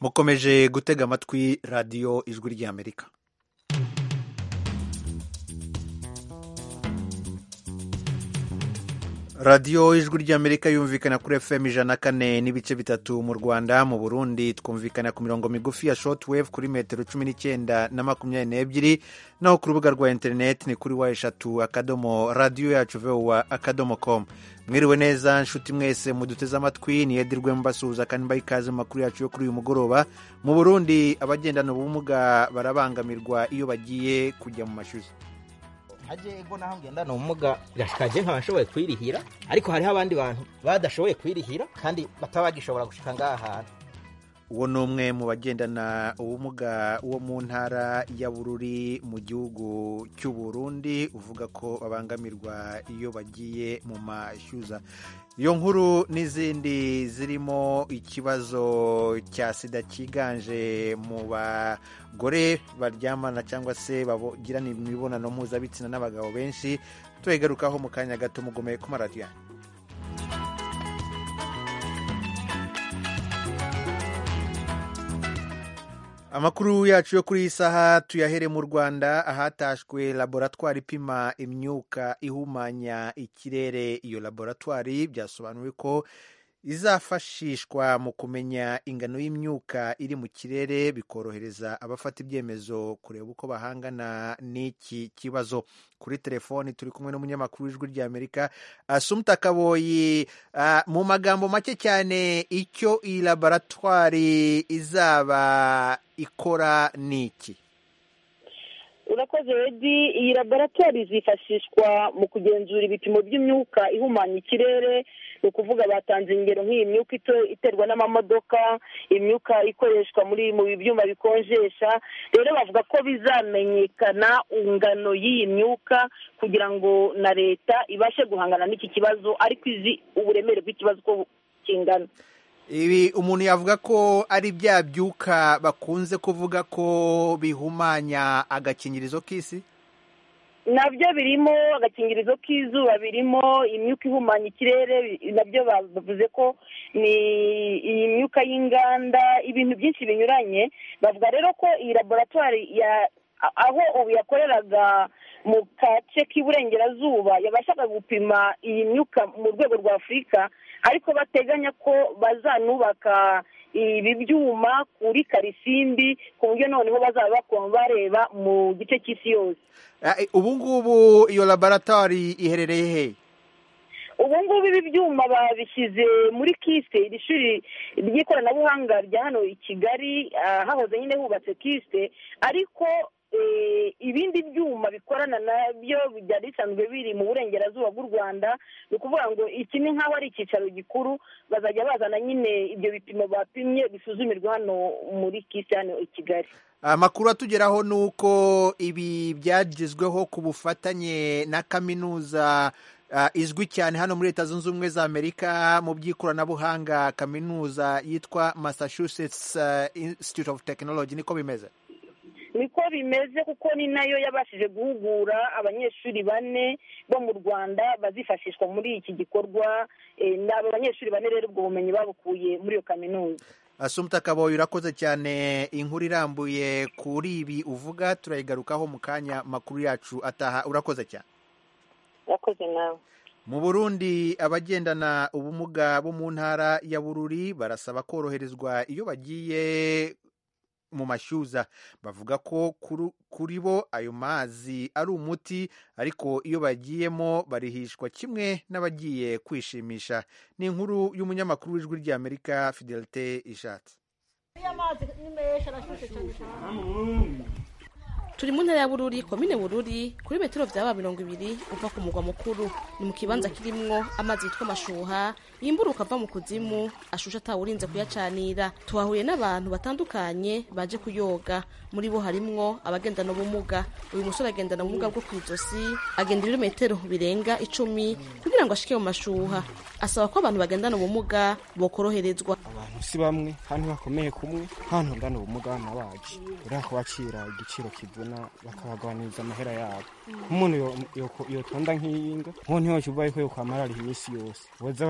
mukomeje gutega amatwi radiyo ijwi ry'amerika radiyo ijwi ry'amerika yumvikana kuri fm ijana kane n'ibice bitatu mu rwanda mu burundi twumvikana ku mirongo migufi ya shortwave kuri metero cumi n'icyenda na makumyabiri n'ebyiri naho ku rubuga rwa interineti ni kuri wa eshatu akadomo radiyo yacu vowa akadomo com mwiriwe neza nshuti mwese muduteze amatwi niyedirwe mbasuhuza kandi mbaha ikaze mu makuru yacu yo kuri uyu mugoroba mu burundi abagendana ubumuga barabangamirwa iyo bagiye kujya mu mashuri haje ego naho ngendana ubumuga gashikaje nkaba nshoboye kwirihira ariko hariho abandi bantu badashoboye kwirihira kandi bataba bagishobora gushika ngaha hantu uwo ni umwe mu bagendana ubumuga wo mu ntara ya bururi mu gihugu cy'u Burundi uvuga ko babangamirwa iyo bagiye mu mashyuza iyo nkuru n'izindi zirimo ikibazo cya sida cyiganje mu bagore baryamana cyangwa se bagirana imibonano mpuzabitsina n'abagabo benshi tubigarukaho mu kanya gato mugomeye ku maradiyo amakuru yacu yo kuri iyi saha tuyahere mu rwanda ahatashwe laboratwari ipima imyuka ihumanya ikirere iyo laboratwari byasobanuwe ko izafashishwa mu kumenya ingano y'imyuka iri mu kirere bikorohereza abafata ibyemezo kureba uko bahangana n'iki kibazo kuri telefoni turi kumwe n'umunyamakuru w'ijwi ry'amerika asumta kaboyi uh, mu magambo make cyane icyo iyi laboratwari izaba ikora n'iki urakoze redi iyi laboratwari zifashishwa mu kugenzura ibipimo by'imyuka ihumanya ikirere ni ukuvuga batanze ingero nk'iyi myuka iterwa n'amamodoka imyuka ikoreshwa muri mu byuma bikonjesha rero bavuga ko bizamenyekana ingano y'iyi myuka kugira ngo na leta ibashe guhangana n'iki kibazo ariko izi uburemere bw'ikibazo uko kingana ibi umuntu yavuga ko ari bya byuka bakunze kuvuga ko bihumanya agakingirizo k'isi nabyo birimo agakingirizo k'izuba birimo imyuka ihumanya ikirere nabyo bavuze ko ni iyi myuka y'inganda ibintu byinshi binyuranye bavuga rero ko iyi laboratwari aho ubu yakoreraga mu gace k'iburengerazuba yabashaga gupima iyi myuka mu rwego rwa afurika ariko bateganya ko bazanubaka ibi byuma kuri karisimbi ku buryo noneho bazaba bareba mu gice cy'isi yose ubu ngubu iyo laboratwari iherereye he ubu ngubu ibi byuma babishyize muri kiste iri shuri ry'ikoranabuhanga rya hano i kigali hahoze nyine hubatse kiste ariko ibindi byuma bikorana nabyo byari bisanzwe biri mu burengerazuba bw'u rwanda ni ukuvuga ngo iki ni nk'aho ari icyicaro gikuru bazajya bazana nyine ibyo bipimo bapimye bisuzumirwa hano muri kisi hano i kigali amakuru atugeraho ni uko ibi byagezweho ku bufatanye na kaminuza izwi cyane hano muri leta zunze ubumwe za amerika mu by'ikoranabuhanga kaminuza yitwa massachusetts institute of technology niko bimeze niko bimeze kuko ni nayo yabashije guhugura abanyeshuri bane bo mu rwanda bazifashishwa muri iki gikorwa ni aba banyeshuri bane rero ubwo bumenyi babukuye muri iyo kaminuza asumta kaboyi urakoze cyane inkuru irambuye kuri ibi uvuga turayigarukaho mu kanya makuru yacu ataha urakoze cyane urakoze nawe mu burundi abagendana ubumuga bo mu ntara ya bururi barasaba koroherezwa iyo bagiye mu mashyuza bavuga ko kuri bo ayo mazi ari umuti ariko iyo bagiyemo barihishwa kimwe n'abagiye kwishimisha ni inkuru y'umunyamakuru w'ijwi ry'amerika fidelite ishatse turi mu ntara ya bururi komine bururi kuri metero byaba mirongo ibiri uva ku mugwa mukuru ni mu kibanza kirimwo amazi yitwa amashuha yimburuka ava mu kuzimu ashusha atawurinze kuyacanira tuhahuye n'abantu batandukanye baje kuyoga muri bo harimwo abagendana ubumuga uyu musore agendana ubumuga bwo ku ijosi agenda ibirometero birenga icumi kugira ngo ashike mu mashuha asaba ko abantu bagendana ubumuga bokoroherezwa abantu si bamwe kandi bakomeye kumwe nta ntungana ubumuga nabaje uriya kubacira igiciro kivuna bakabagabaniriza amahera yabo nk'umuntu yotonda nk'iyinga nko ntiyoca ubaye ko yokwamara ari iminsi yose boza baramucisha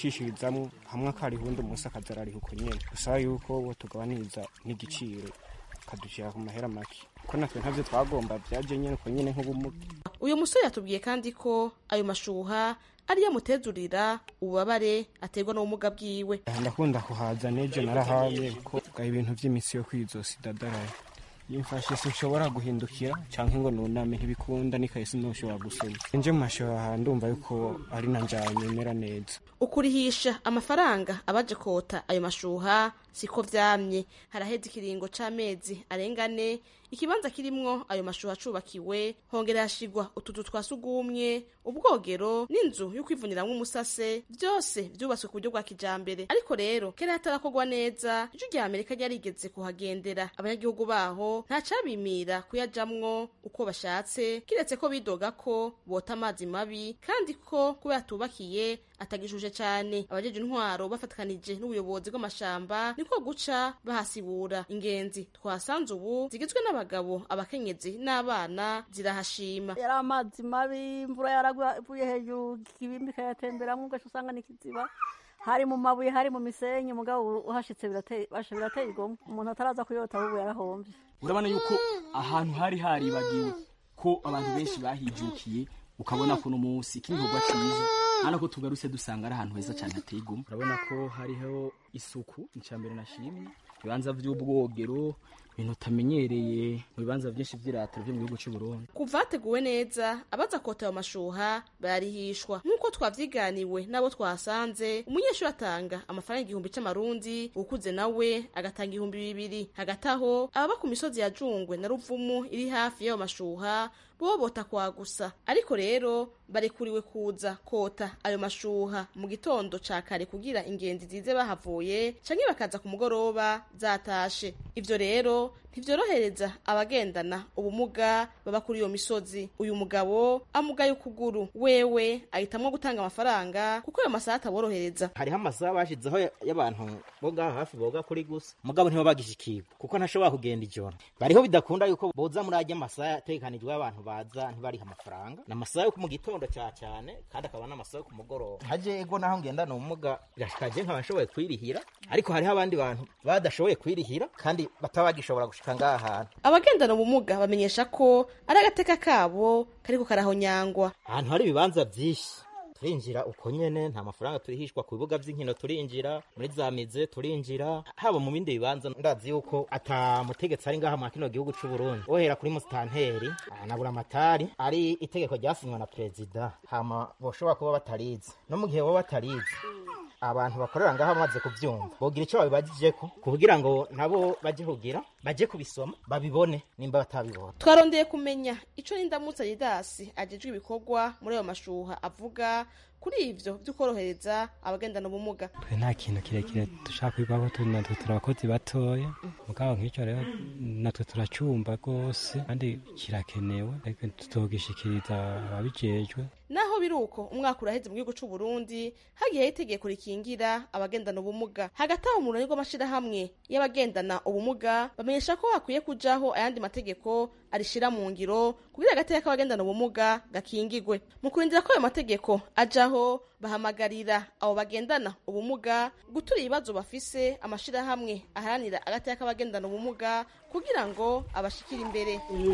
yigishirizamwo hamwe akariha undi umunsi akaza arariha uko nyene dusaba yuko bo tugabaniriza n'igiciro kadushira ku mahera make ko natwe ntavyo twagomba vyaje nyene uko nyene nk'ubumuga uyu musore yatubwiye kandi ko ayo mashuha ariyo amutezurira ububabare aterwa n'ubumuga bwiwe ndakunda kuhaza nejo narahaye ko bwa ibintu vy'imisi yo kwizosi dadaraye yimfashe sinshobora guhindukira canke ngo nuname ntibikunda n'ikaye sinoshobora gusoma nje mu mashoha ndumva yuko ari na njanye mera neza ukurihisha amafaranga abaje kota ayo mashuha siko vyamye haraheze ikiringo c'amezi arenga ane ikibanza kirimwo ayo mashuha acubakiwe hongera hashigwa utuzu twa sugumwe ubwogero n'inzu yo kwivuniramwo umusase vyose vyubatswe ku buryo bwa kijambere ariko rero kera hatarakorwa neza ijwi rya amerika ryarigeze kuhagendera abanyagihugu baho nta cabimira kuyajamwo uko bashatse kiretse ko bidoga ko bota amazi mabi kandi ko kubera tubakiye atagishuje cane abajeje intwaro bafatikanije n'ubuyobozi bw'amashamba niko guca bahasibura ingenzi twasanze ubu zigizwe n'abagabo abakenyezi n'abana zirahashima yari amazi mabi imvura yaraguye hejuru ikibimbi ikayatemberamwo ugaca usanga n'ikiziba hari mu mabuye hari mu misenyi mugabo uhashitse birateye basha birateye igomwe umuntu ataraza kuyota ahubwo yarahomvye urabona yuko ahantu hari haribagiwe ko abantu benshi bahijukiye ukabona kuno munsi igikorwa cyiza hano ko tugarutse dusanga ari ahantu heza cyane hateye igomwe urabona ko hariho isuku icambere nashimye ibibanza by'ubwogero ibintu utamenyereye mu bibanza byinshi by'iratiro byo mu gihugu cy'u Burundi kuva hateguwe neza abaza kota ayo mashuha bararihishwa nk'uko twavyiganiwe n'abo twahasanze umunyeshuri atanga amafaranga igihumbi c'amarundi ukuze nawe agatanga ibihumbi bibiri hagati aho ababa ku misozi ya jungwe na ruvumu iri hafi y'ayo mashuha bo bota kwa gusa ariko rero barekuriwe kuza kota ayo mashuha mu gitondo ca kare kugira ingenzi zize bahavuye canke bakaza ku mugoroba zatashe ivyo rero ntivyorohereza abagendana ubumuga baba kuri iyo misozi uyu mugabo amugaye ukuguru wewe ahitamwo gutanga amafaranga kuko ayo masaha ataborohereza hariho amasaha bashizeho y'abantu boga hafi boga kuri gusa mugabo ntibo bagishikirwa kuko ntashobora kugenda ijoro bariho bidakunda yuko boza muri ajya amasaha ategekanijwe y'abantu baza ntibariha amafaranga ni amasaha yo mu gitondo cya cyane kandi akaba n'amasaha yo ku mugoroba haje ego naho ngendana ubumuga birashikaje nkaba nshoboye kwirihira ariko hariho abandi bantu badashoboye kwirihira kandi bataba bagishobora gushika ngaha hantu abagendana ubumuga bamenyesha ko ari agateka kabo kariko karahonyangwa ahantu hari ibibanza byinshi turinjira uko nyene nta mafaranga turihishwa ku bibuga vy'inkino turinjira muri za mize turinjira haba mu bindi bibanza ndazi yuko ata mutegetsi ari ngaha mwa kino gihugu c'u Burundi ohera kuri musitanteri na buramatari ari itegeko ryasinywa na perezida hama boshobora kuba batarizi no mu gihe bo batarizi abantu bakorera ngaha bamaze kuvyumva bogira ico babibajijeko kugira ngo nabo baje kugira baje kubisoma babibone nimba batabibona twarondeye kumenya ico n'indamutsa didasi ajejwe ibikorwa muri ayo mashuha avuga kuri ivyo vy'ukorohereza abagendana ubumuga twe nta kintu kirekire dushaka kwigwaho turi natwe turi abakozi batoya mugabo nk'icyo rero natwe turacumva rwose kandi kirakenewe ariko tutogishikiriza ababijejwe naho biri uko umwaka uraheze mu gihugu c'u Burundi hagiyeho itegeko rikingira abagendana ubumuga hagati aho mu runani rw'amashirahamwe y'abagendana ubumuga bamenyesha ko hakwiye kujaho ayandi mategeko arishira mu ngiro kugira agateka k'abagendana ubumuga gakingigwe mu kurindira ko ayo mategeko ajaho bahamagarira abo bagendana ubumuga gutura ibibazo bafise amashirahamwe aharanira agateka k'abagendana ubumuga kugira ngo abashikire imbere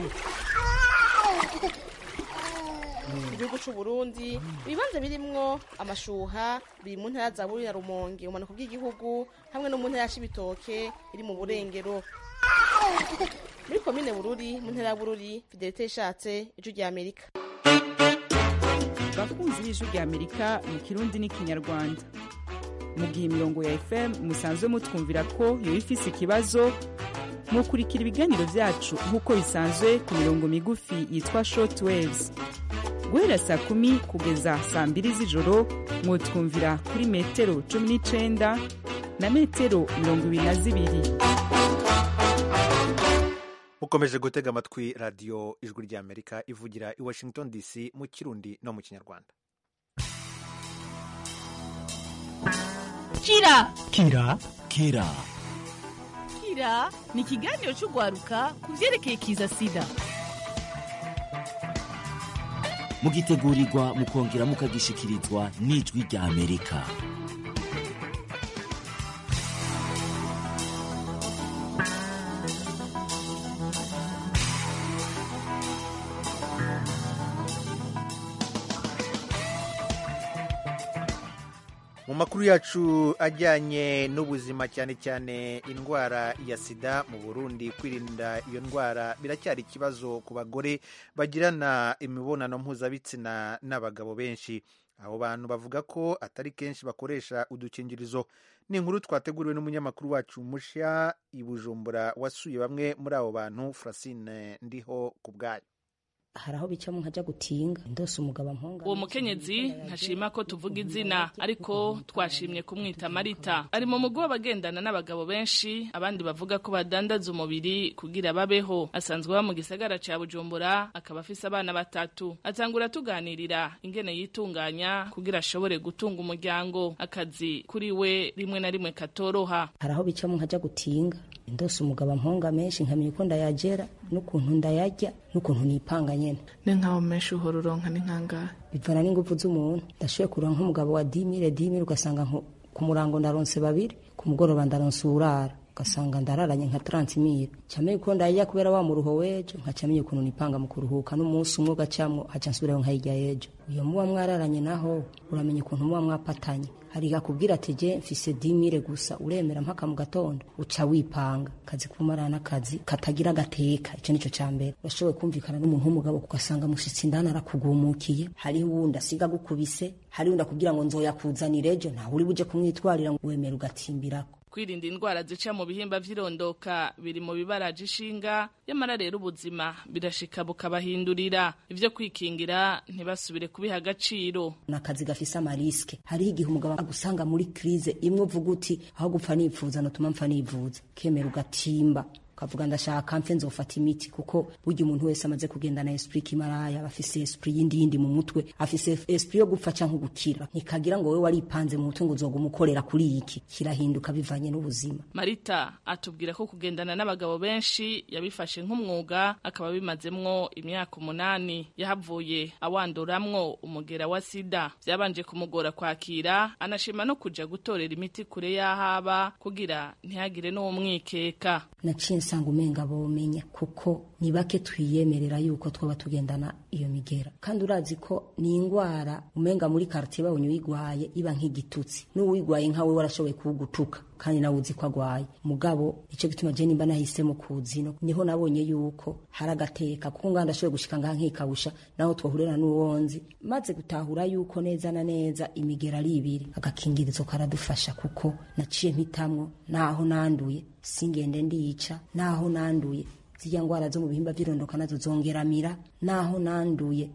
igihugu c'u Burundi ibibanza birimwo amashuha biri mu ntara za Bururi na Rumonge umanuko bw'igihugu hamwe no mu ntara ya Cibitoke iri mu burengero muri komine Bururi mu ntara ya Bururi Fidelite ishatse ijwi rya Amerika bakunzi b'ijwi rya Amerika mu kirundi n'ikinyarwanda mu gihe imirongo ya FM musanzwe mutwumvira ko yoba ifise ikibazo mukurikira ibiganiro vyacu nk'uko bisanzwe ku mirongo migufi yitwa short waves guhera saa kumi kugeza saa mbiri z'ijoro mwotwumvira kuri metero cumi n'icenda na metero mirongo ibiri na zibiri mukomeje gutega amatwi radiyo ijwi ry'amerika ivugira i washington dc mu kirundi no mu kinyarwanda kira kira kira kira ni ikiganiro cy'urwaruka ku byerekeye kiza sida mugitegurirwa mukongera mukagishikirizwa n'ijwi rya amerika makuru yacu ajyanye n'ubuzima cyane cyane indwara ya sida mu burundi kwirinda iyo ndwara biracyari ikibazo ku bagore bagirana imibonano mpuzabitsina n'abagabo benshi abo bantu bavuga ko atari kenshi bakoresha udukingirizo ni inkuru twateguriwe n'umunyamakuru wacu mushya i bujumbura wasuye bamwe muri abo bantu Francine ndiho ku bwayo hari aho bicamo nkajya gutinga ndose umugabo ampunga uwo mukenyezi ntashima ko tuvuga izina ariko twashimye kumwita marita ari mu mugo w'abagendana n'abagabo benshi abandi bavuga ko badandaza umubiri kugira babeho asanzwe aba mu gisagara ca bujumbura akaba afise abana batatu atangura tuganirira ingene yitunganya kugira ashobore gutunga umuryango akazi kuri we rimwe na rimwe katoroha hari aho bicamo nkajya gutinga ndose umugabo ampunga menshi nkamenya uko ndayagera n'ukuntu ndayarya n'ukuntu nipanga nyene ni nkaho menshi uhora uronka ni nkangahe bivana n'ingufu z'umuntu ndashoboye kuronka nk'umugabo wa dimire dimire ugasanga ku murango ndaronse babiri ku mugoroba ndaronse uwurara ugasanga ndararanye nka transimire camenya uko ndayarya kubera wa muruho w'ejo nkacamenya ukuntu nipanga mu kuruhuka n'umunsi umwe ugacamwo haca nsubirayo nkayirya y'ejo iyo muba mwararanye naho uramenya ukuntu muba mwapatanye hari akubwira ati je mfise dimire gusa uremera mpaka mu gatondo uca wipanga kazi kumarana n'akazi katagira agateka ico nico ca mbere urashoboye kumvikana n'umuntu w'umugabo ugasanga mushitsi indani arakugumukiye hariho uwundi asiga gukubise hariho uwundi akubwira ngo nzoyakuzanira ejo ntawe uri buje kumwitwarira ngo wemera ugatimbirako kwirinda indwara zica mu bihimba vy'irondoka biri mu bibaraje ishinga yamara rero ubuzima birashika bukabahindurira ivyo kwikingira ntibasubire kubiha agaciro nakazi gafise amariske hariho igihe umugabo agusanga muri krize imwe uvuga uti aho gupfa nipfuza notuma mpfa nivuza kemera ugatimba ukavuga ndashaka mfe nzofata imiti kuko burya umuntu wese amaze kugendana esprit kimaraya aba afise esprit yindi yindi mu mutwe afise esprit yo gupfa canke gukira ntikagira ngo wewe waripanze mu mutwe ngo uzoguma ukorera kuri iki kirahinduka bivanye n'ubuzima marita atubwira ko kugendana n'abagabo benshi yabifashe nk'umwuga akaba bimazemwo imyaka umunani yahavuye awanduramwo umugera wa sida vyabanje kumugora kwakira anashima no kuja gutorera imiti kure y'ahaba kugira ntihagire n'uwo mwikeka naciye nsanga umenga bomenya kuko ni bake twiyemerera yuko twaba tugendana iyo migera kandi urazi ko ni indwara umenga muri quartier babonye uyigwaye iba nk'igitutsi n'uwigwaye nkawe warashoboye kuwugutuka kandi nawe uzi ko agwaye mugabo ico gituma je nimba nahisemo kuzino niho nabonye yuko hari agateka kuko nganda ndashoboye gushika ngaha nkikawusha naho twahurira n'uwonzi maze gutahura yuko neza na neza imigera ari ibiri agakingirizo karadufasha kuko naciye mpitamwo naho nanduye singende ndica naho nanduye zirya ngwara zo mu bihimba vy'irondoka nazo zongeramira naho nanduye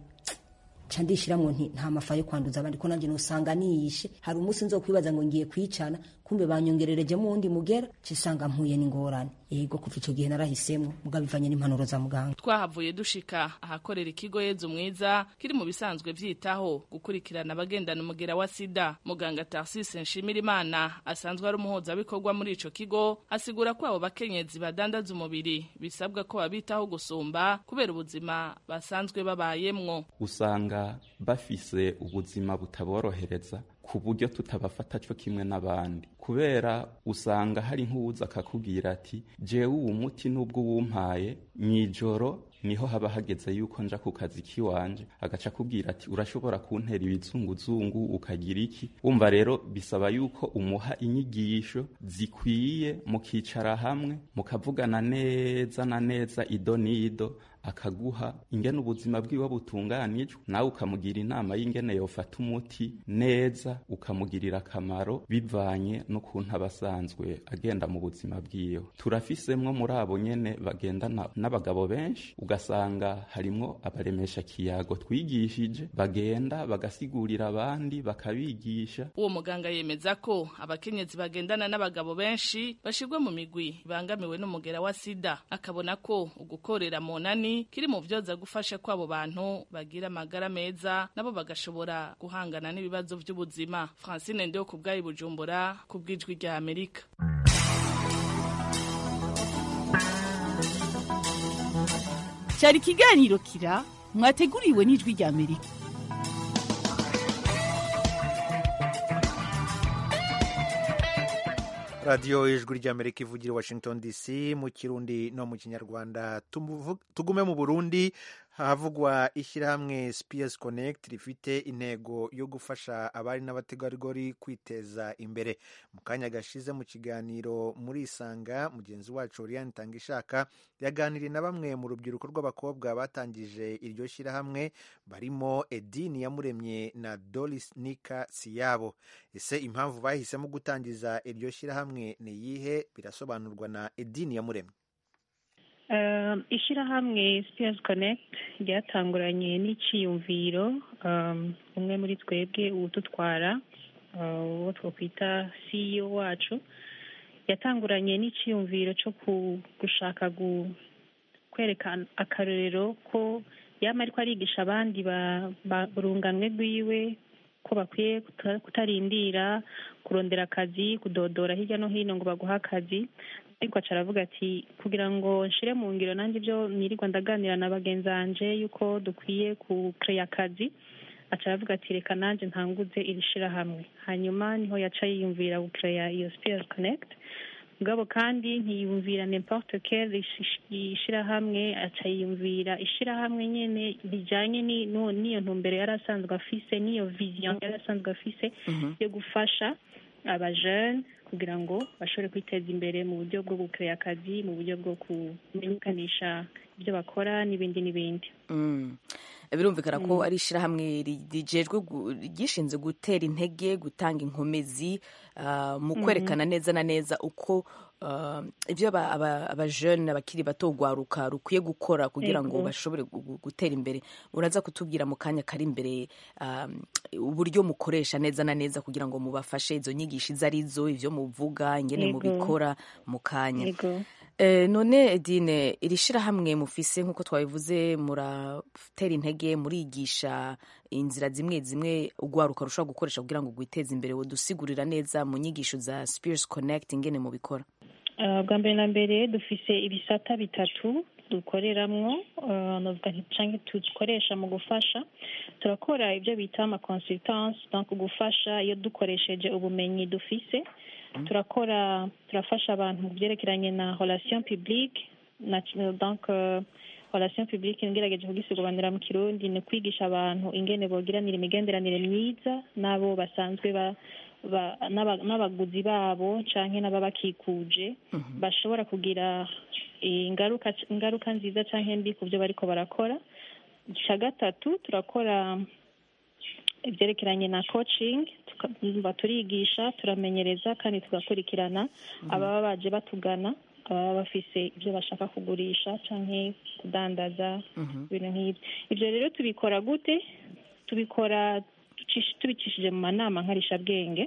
ca ndishiramwo nti nta mafa yo kwanduza abandi ko nanje nosanga niyishe hari umunsi nzokwibaza ngo ngiye kwicana kumbe banyongerereje mu wundi mugera cisanga mpuye n'ingorane yego kuva ico gihe narahisemwo mugabo bivanye n'impanuro za muganga twahavuye dushika ahakorera ikigo yezu mwiza kiri mu bisanzwe vyitaho gukurikirana abagendana umugera wa sida muganga tarsise nshimirimana asanzwe ari umuhuzabikorwa muri ico kigo asigura ko abo bakenyezi badandaza umubiri bisabwa ko babitaho gusumba kubera ubuzima basanzwe babayemwo usanga bafise ubuzima butaborohereza ku buryo tutabafata cyo kimwe n'abandi kubera usanga hari nk'uwuza akakubwira ati jewe uwu muti n'ubwo uwumpaye mw'ijoro niho haba hageze yuko nja ku kazi kiwanje agaca akubwira ati urashobora kuntera ibizunguzungu ukagira iki wumva rero bisaba yuko umuha inyigisho zikwiye mukicara hamwe mukavugana neza na neza ido n'ido akaguha ingene ubuzima bwiwe butunganijwe nawe ukamugira inama y'ingene yofata umuti neza ukamugirira akamaro bivanye n'ukuntu aba asanzwe agenda mu buzima bwiwe turafisemwo muri abo nyene bagendana n'abagabo benshi ugasanga harimwo abaremesha kiyago twigishije bagenda bagasigurira abandi bakabigisha uwo muganga yemeza ko abakenyezi bagendana n'abagabo benshi bashirwa mu migwi bangamiwe n'umugera wa sida akabona ko ugukorera mu nani kiri mu vyoza gufasha ko abo bantu bagira amagara meza nabo bagashobora guhangana n'ibibazo vy'ubuzima francine ndio ku bwayi bujumbura ku bw'ijwi rya amerika cyari ikiganiro kira mwateguriwe n'ijwi rya amerika radiyo ijwi ry'amerika ivugira washington dc mu kirundi no mu kinyarwanda tugume mu burundi havugwa ishyirahamwe Spears Connect rifite intego yo gufasha abari n'abategarugori kwiteza imbere mu kanya gashize mu kiganiro muri isanga mugenzi wacu Oriane Tangishaka yaganiriye na bamwe mu rubyiruko rw'abakobwa batangije iryo shyirahamwe barimo Edini Yamuremye na Doris Nika Siyabo ese impamvu bahisemo gutangiza iryo shyirahamwe ni iyihe birasobanurwa na Edini Yamuremye Um, ishyirahamwe Spears Connect ryatanguranye n'iciyumviro um, umwe muri twebwe uwudutwara uh, uwo twakwita CEO wacu yatanguranye n'iciyumviro cyo ku- gushaka gu- kwereka akarorero ko yama ariko arigisha abandi ba- ba- urunganwe rwiwe ko bakwiye kuta- kutarindira kurondera akazi kudodora hirya no hino ngo baguhe akazi ariko aca aravuga ati kugira ngo nshire mu ngiro nanjye ibyo nirirwa ndaganira na bagenzi banje yuko dukwiye kukeya akazi aca aravuga ati reka nanjye ntanguze iri shirahamwe hanyuma niho yaca yiyumvira gukeya iyo spears connect mugabo kandi ntiyumvira n'importe quelle ishi- ishirahamwe aca yiyumvira ishirahamwe nyene rijanye ni- no- n'iyo ntumbero yari asanzwe afise n'iyo vision yari asanzwe afise yo gufasha abajene kugira ngo bashobore kwiteza imbere mu buryo bwo gukeya akazi mu buryo bwo kumenyekanisha ibyo bakora n'ibindi n'ibindi Mm. birumvikana ko ari ishyirahamwe ri- rijejwe gu- ryishinze gutera intege gutanga inkomezi ah, mu Mhm. kwerekana neza na neza uko ah, ibyo aba- aba- abajene abakiri bato rwaruka rukwiye gukora kugira ngo Ego. bashobore gu- gu- gutera imbere uraza kutubwira mu kanya kari imbere ah, uburyo mukoresha neza na neza kugira ngo mubafashe izo nyigisho izo arizo ibyo muvuga ingene Ego. mubikora mu kanya Ego. Eh, none Edine iri shirahamwe mufise nk'uko twabivuze muratera intege murigisha inzira zimwe zimwe urwaruka rushobora gukoresha kugira ngo rwiteze imbere wodusigurira neza mu nyigisho za Spears Connect ingene mubikora Uh, bwa mbere na mbere dufise ibisata bitatu dukoreramwo uh, novuga nti canke dukoresha mu gufasha turakora ibyo bita ama consultance donc gufasha iyo dukoresheje ubumenyi dufise turakora turafasha abantu mu byerekeranye na relation publique na donc uh, relation publique ngerageje kugisigobanira mu kirundi ni kwigisha abantu ingene bogiranira imigenderanire myiza n'abo basanzwe ba ba- n'aba- n'abaguzi babo canke n'ababakikuje bashobora kugira ingaruka ingaruka nziza canke mbi ku byo bariko barakora icya gatatu turakora ibyerekeranye na coaching tuka- turigisha turamenyereza kandi tugakurikirana ababa baje batugana ababa bafise ibyo bashaka kugurisha canke kudandaza ibintu nk'ibyo ibyo rero tubikora gute tubikora tucish- tubicishije mu manama nkarishabwenge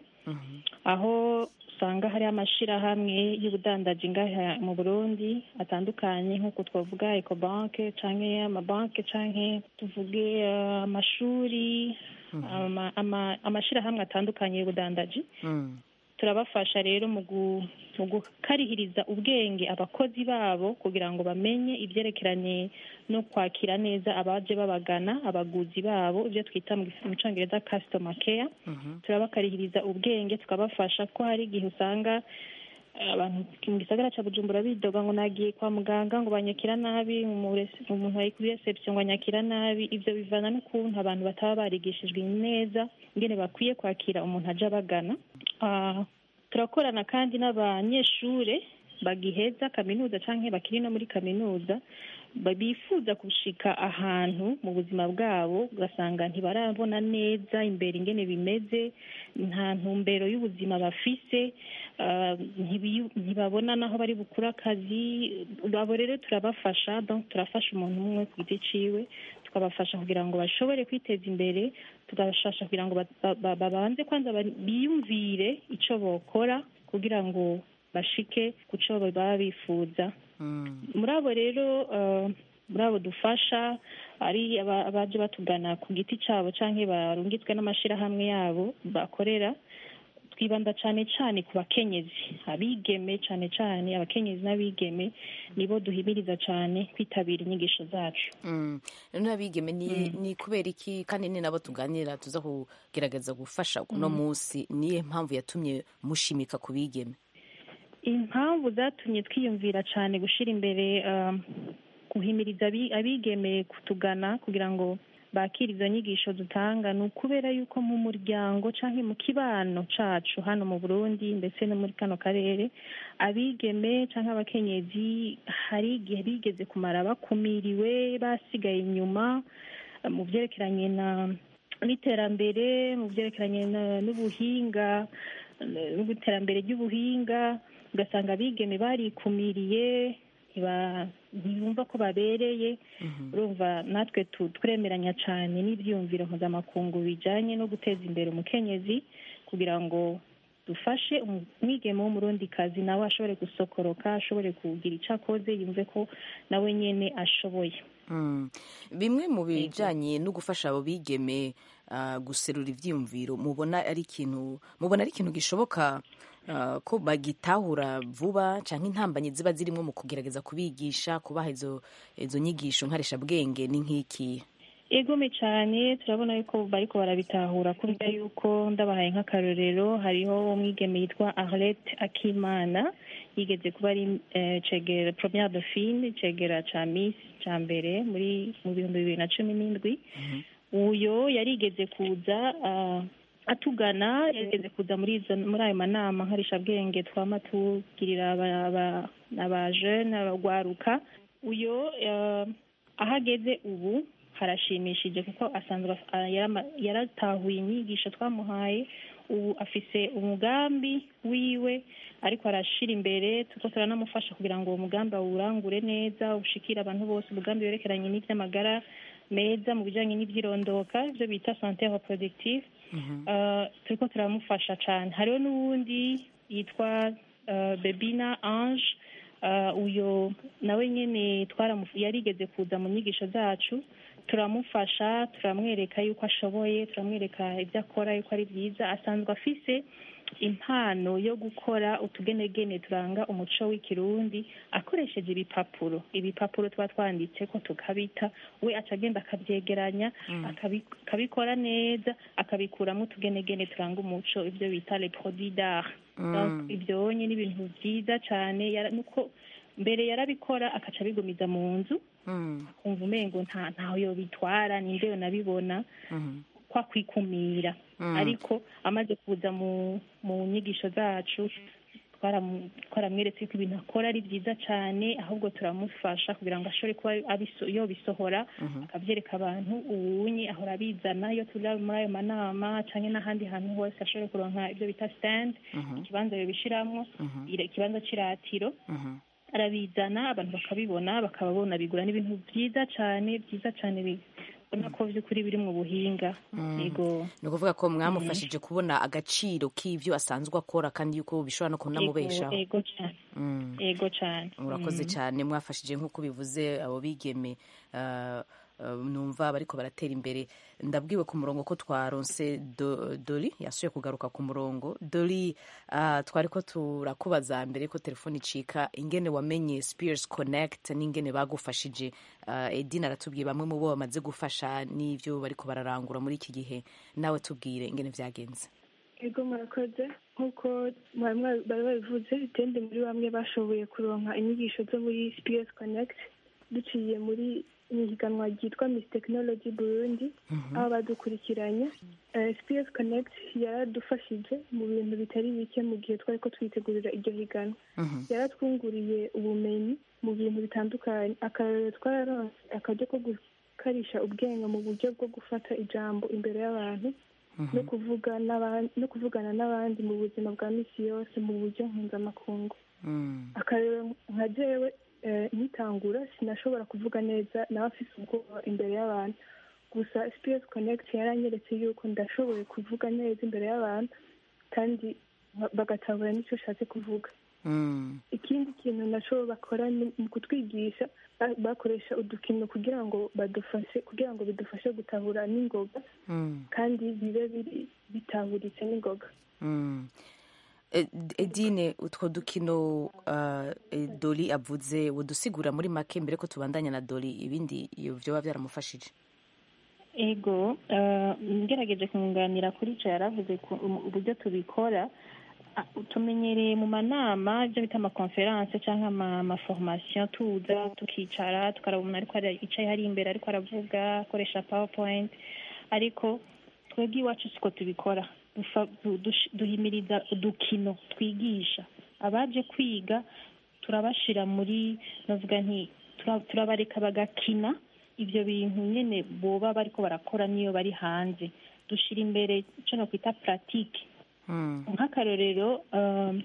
aho usanga hari amashirahamwe y'ubudandaji ngaha mu burundi atandukanye nk'uko twavuga ecobanke canke amabanke canke tuvuge eh, amashuri ama- ama- amashirahamwe atandukanye y'ubudandaji turabafasha rero mu gu- mu gukarihiriza ubwenge abakozi babo kugira ngo bamenye ibyerekeranye no kwakira neza abaje babagana abaguzi babo ibyo twita mu gif- mu cyongereza customer care turabakarihiriza ubwenge tukabafasha ko hari igihe usanga eh, abantu mu gisagara cya bujumbura bidoga ngo nagiye kwa muganga ngo banyakira nabi mu rese- umuntu ari kuri reception ngo anyakira nabi ibyo bivana n'ukuntu abantu bataba barigishijwe neza ingene bakwiye kwakira umuntu aje abagana Ah, turakorana kandi n'abanyeshure bagiheza kaminuza canke bakiri no muri kaminuza ba- bifuza gushika ahantu mu buzima bwabo ugasanga ntibarabona neza imbere ingene bimeze nta ntumbero y'ubuzima bafise ah, ntibiyu- ntibabona naho bari bukura akazi abo rero turabafasha donc turafasha umuntu umwe ku giti ciwe tukabafasha kugira ngo bashobore kwiteza imbere tugafasha kugira ngo ba- ba- ba- babanze kwanza ba- biyumvire ico bokora kugira ngo bashike ku co baba bifuza muri abo rero eh, muri abo dufasha ari aba- abaje batugana ku giti cyabo canke barungitswe n'amashirahamwe yabo bakorera twibanda cyane cyane ku bakenyezi abigeme cyane cyane abakenyezi n'abigeme nibo duhimiriza cyane kwitabira inyigisho zacu Mm. none abigeme ni, ni kubera iki kandi ni nabo tuganira tuza kugerageza gufasha uno Mm. munsi niye mpamvu yatumye mushimika ku bigeme impamvu zatumye twiyumvira cyane gushyira imbere um, guhimiriza abi- abigeme kutugana kugira ngo bakire izo nyigisho dutanga ni ukubera yuko mu muryango cyangwa mu kibano cacu hano mu burundi ndetse no muri kano karere abigeme cyangwa abakenyezi hari igihe bigeze kumara bakumiriwe basigaye inyuma eh, mu byerekeranye na n'iterambere mu byerekeranye na- n'ubuhinga eh, n'iterambere ry'ubuhinga ugasanga abigeme barikumiriye ntiba- ntibumva ko babereye urumva natwe tu- turemeranya cyane n'ibyiyumviro mpuzamakungu bijyanye no guteza imbere umukenyezi kugira ngo dufashe umwigeme w'umurundikazi nawe ashobore gusokoroka ashobore kugira icyo akoze yumve ko nawe nyine ashoboye Mm. bimwe mu bijanye no gufasha abo bigeme ah, guserura ivyiyumviro mubona ari ikintu mubona ari ikintu gishoboka ah, ko bagitahura vuba canke intambanyi ziba zirimwo mu kugerageza kubigisha kubaha izo izo nyigisho nkarishabwenge ni nk'iki egome cyane turabona yuko bariko barabitahura kubera yuko ndabahaye nk'akarorero hariho umwigeme yitwa arlette akimana yigeze kuba ari eh, cegera première dauphine cegera ca miss ca mbere muri mu bihumbi bibiri na cumi n'indwi uyo yarigeze kuza ah, atugana yarigeze kuza muri izo muri ayo manama nkarishabwenge twama tugirira aba- aba- aba jeune abagwaruka uyo eh, aho ageze ubu harashimishije kuko asanzwe af- ah, yarama- yaratahuye inyigisho twamuhaye ubu afise umugambi wiwe ariko arashira imbere tuko turanamufasha kugira ngo uwo mugambi awurangure neza ushikire abantu bose umugambi werekeranye n'ivy'amagara meza mu bijanye n'ivyirondoka ivyo bita sante reproductive Uh, turiko turamufasha cane hariho n'uwundi yitwa uh, bebina ange uh, uyo nawe nyene twaramu- yarigeze kuza mu nyigisho zacu turamufasha turamwereka yuko ashoboye turamwereka ibyo akora yuko ari byiza asanzwe afise impano yo gukora utugenegene turanga umuco w'ikirundi akoresheje ibipapuro ibipapuro tuba twanditse ko tukabita we aca agenda akabyegeranya akabi- akabikora neza akabikuramo utugenegene turanga umuco ibyo bita les produits d'art Mm. Donc, ibyo ni ibintu byiza cyane yara- nuko mbere yarabikora akaca abigumiza mu nzu kumva umengo nta ntaho yobitwara ninde yonabibona kwa kwikumira Mm. ariko amaze kuza mu mu nyigisho zacu twaramu- twaramweretse ko ibintu akora ari byiza cyane ahubwo turamufasha kugira ngo ashobore kuba abiso- yobisohora akabyereka abantu uwunye ahora abizana iyo turi muri ayo manama cyangwa n'ahandi hantu hose ashobore kuronka ibyo bita stand ikibanza yobishiramwo ira- ikibanza cy'iratiro arabizana abantu bakabibona bakababona bigura n'ibintu byiza cyane byiza cyane bibona ko by'ukuri biri mu buhinga yego ni ukuvuga ko mwamufashije kubona agaciro k'ivyo asanzwe akora kandi yuko bishobora no kunamubeshaho yego cyane Mm. yego cyane murakoze Mm. cyane mwafashije nk'uko bivuze abo bigeme ah, ah, numva bariko baratera imbere ndabwiwe ku murongo ko twaronse Do- doli yasuye kugaruka ku murongo doli ah, twariko turakubaza mbere ko telefone icika ingene wamenye spears connect n'ingene bagufashije Ah, edina aratubwiye bamwe mu bo bamaze gufasha n'ivyo bariko bararangura muri iki gihe nawe tubwire ingene vyagenze ego murakoze nk'uko mwari mwa- bari babivuze itende muri bamwe bashoboye kuronka inyigisho zo muri SPS Connect duciye muri ihiganwa ryitwa Miss Technology Burundi aho badukurikiranye Eh, SPS Connect yaradufashije mu bintu bitari bike mu gihe twari ko twitegurira iryo higanwa yaratwunguriye ubumenyi mu bintu bitandukanye akarorero twararonse akaryo ko gukarisha ubwenge mu buryo bwo gufata ijambo imbere y'abantu no kuvuga n'aban- no kuvugana n'abandi mu buzima bwa misi yose mu buryo mpuzamakungu akarero nka jewe eh, nkitangura sinashobora kuvuga neza nawe afise ubwoba imbere y'abantu gusa SPS Connect yaranyeretse yuko ndashoboye kuvuga neza imbere y'abantu kandi ba- bagatahura n'icyo ushatse kuvuga ikindi kintu naco bakora ni mu kutwigisha ba- bakoresha udukino kugira ngo badufashe kugira ngo bidufashe gutahura n'ingoga kandi bibe biri bitahuritse n'ingoga Mm. Eh, edine utwo dukino uh, eh, doli avuze wodusigura muri make mbere ko tubandanya na doli ibindi iyo vyoba vyaramufashije ego eh, ngerageje kunganira kuri ico yaravuze ku- um- uburyo tubikora ah, tumenyereye mu manama ibyo bita amakonferanse cyangwa ama- amaforomasiyo tuza tukicara tukaraba umuntu ariko ara- yicaye hari imbere ariko aravuga akoresha powerpoint ariko twebwe iwacu siko tubikora Dufa- du- dush- duhimiriza udukino twigisha abaje kwiga turabashira muri navuga nti tura- turabareka bagakina ibyo bintu nyine boba bariko barakora niyo bari hanze dushira imbere icyo nakwita puratike nk'akarorero um,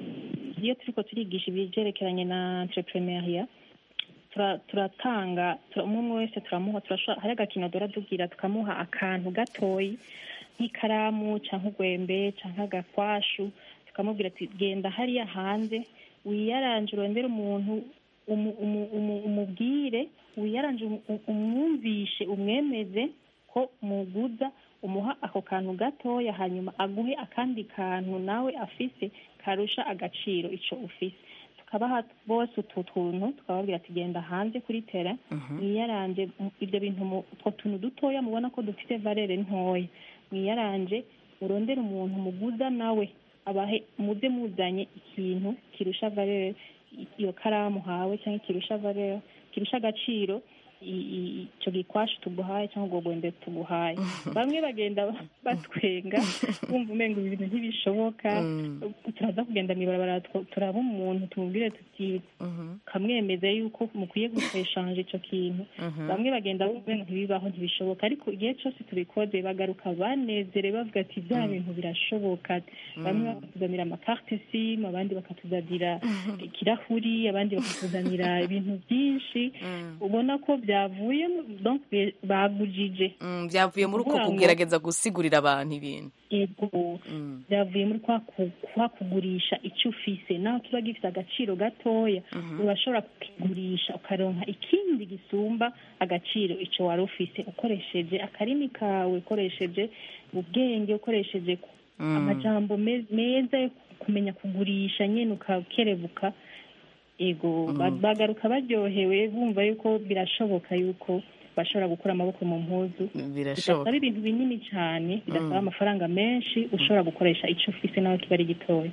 iyo turiko turigisha ibyerekeranye na entrepreneuria tura- turatanga tura- umwe umwe wese turamuha turashobora hari agakino dora tugira tukamuha akantu gatoyi nk'ikaramu cyangwa urwembe cyangwa agakwashu tukamubwira ati genda hariya hanze wiyaranje urondere umuntu umu- umu- umu- umubwire wiyaranje umu- u- umwumvishe umwemeze ko muguza umuha ako kantu gatoya hanyuma aguhe akandi kantu nawe afise karusha agaciro ico ufise tukabaha bose utu tuntu tukababwira ati genda hanze kuri tera mwiyaranje mu- ibyo bintu mu- utwo tuntu dutoya mubona ko dufite valere ntoya mwiyaranje murondere umuntu muguza nawe abahe muze muzanye ikintu kirusha valere i- iyo karamu hawe cyangwa kirusha valere kirusha agaciro i- i- ico gikwashu tuguhaye cyangwa ubwo bwembe tuguhaye bamwe bagenda ba- batwenga bumva umenga ibintu ntibishoboka turaza kugenda mw'ibarabara tw- turaba umuntu tumubwire tuti kamwemeza yuko mukwiye gushanje ico kintu bamwe bagenda bumva umenga ntibibaho ntibishoboka ariko igihe cyose tubikoze bagaruka banezerewe bavuga ati bya bintu birashoboka bamwe bakatuzanira amakarte simu abandi bakatuzanira ikirahuri abandi bakatuzanira ibintu byinshi ubona ko byavuye mu- donc bi- bagujije Mm, byavuye muri uko Kuvuga ngo- kugerageza gusigurira abantu ibintu yego byavuye muri kwa ku- kwa kugurisha icyo ufise naho kiba gifite agaciro gatoya urashobora kukigurisha ukaronka ikindi gisumba agaciro icyo wari ufise ukoresheje akarimi kawe ukoresheje ubwenge ukoresheje ku- Mm. amajambo me- meza yo kumenya kugurisha nyine ukakerebuka ego ba- bagaruka baryohewe bumva yuko birashoboka yuko bashobora gukura amaboko mu mpuzu birashoboka bidasaba ibintu binini cyane bidasaba amafaranga menshi ushobora gukoresha icyo ufise nawe kiba ari gitoya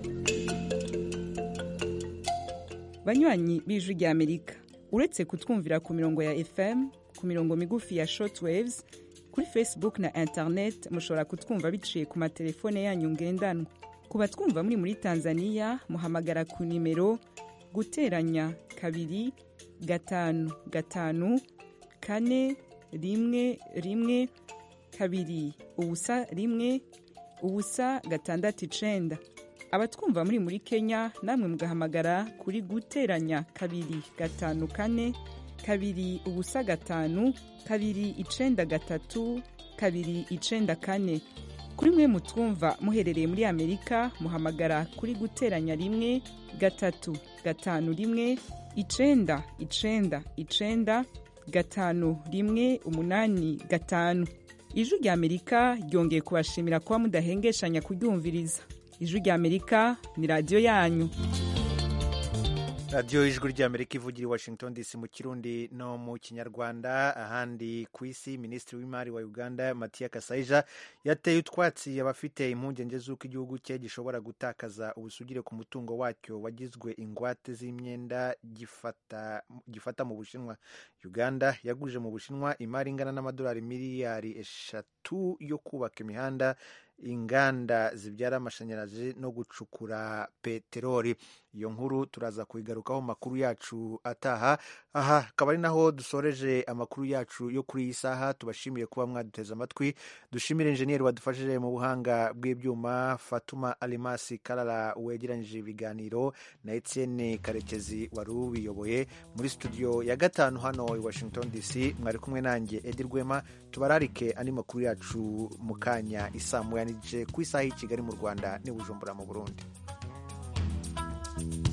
banywanyi b'ijwi rya amerika uretse kutwumvira ku mirongo ya fm ku mirongo migufi ya shortwaves kuri facebook na internet mushobora kutwumva biciye ku matelefone yanyu ngendanwa ku batwumva muri muri tanzania muhamagara ku nimero guteranya kabiri gatanu gatanu kane rimwe rimwe kabiri ubusa rimwe ubusa gatandatu icenda abatwumva muri muri kenya namwe mugahamagara kuri guteranya kabiri gatanu kane kabiri ubusa gatanu kabiri icenda gatatu kabiri icenda kane kuri mwe mutwumva muherereye muri amerika muhamagara kuri guteranya rimwe gatatu gatanu rimwe icenda icenda icenda gatanu rimwe umunani gatanu ijwi rya amerika ryongeye kubashimira kuba mudahengeshanya kuryumviriza ijwi rya amerika ni radiyo yanyu radiyo ijwi ry'amerika ivugira i washington dc mu kirundi no mu kinyarwanda ahandi ku isi minisitiri w'imari wa uganda matiya kasaija yateye utwatsi abafite impungenge z'uko igihugu cye gishobora gutakaza ubusugire ku mutungo wacyo wagizwe ingwate z'imyenda gifata, gifata mu bushinwa uganda yaguje mu bushinwa imari ingana n'amadolari miliyari eshatu yo kubaka imihanda inganda zibyara amashanyarazi no gucukura peteroli iyo nkuru turaza kuyigarukaho mu makuru yacu ataha aha akaba ari naho dusoreje amakuru yacu yo kuri iyi saha tubashimiye kuba mwaduteze amatwi dushimire injeniyeri wadufashije mu buhanga bw'ibyuma fatuma alimasi karara wegeranyije ibiganiro na etienne karekezi wari ubiyoboye muri studio ya gatanu hano i washington dc mwari kumwe nanjye edi rwema tubararike andi makuru yacu mu kanya isaa moya n'igice ku isaha y'i kigali mu rwanda n'i bujumbura mu burundi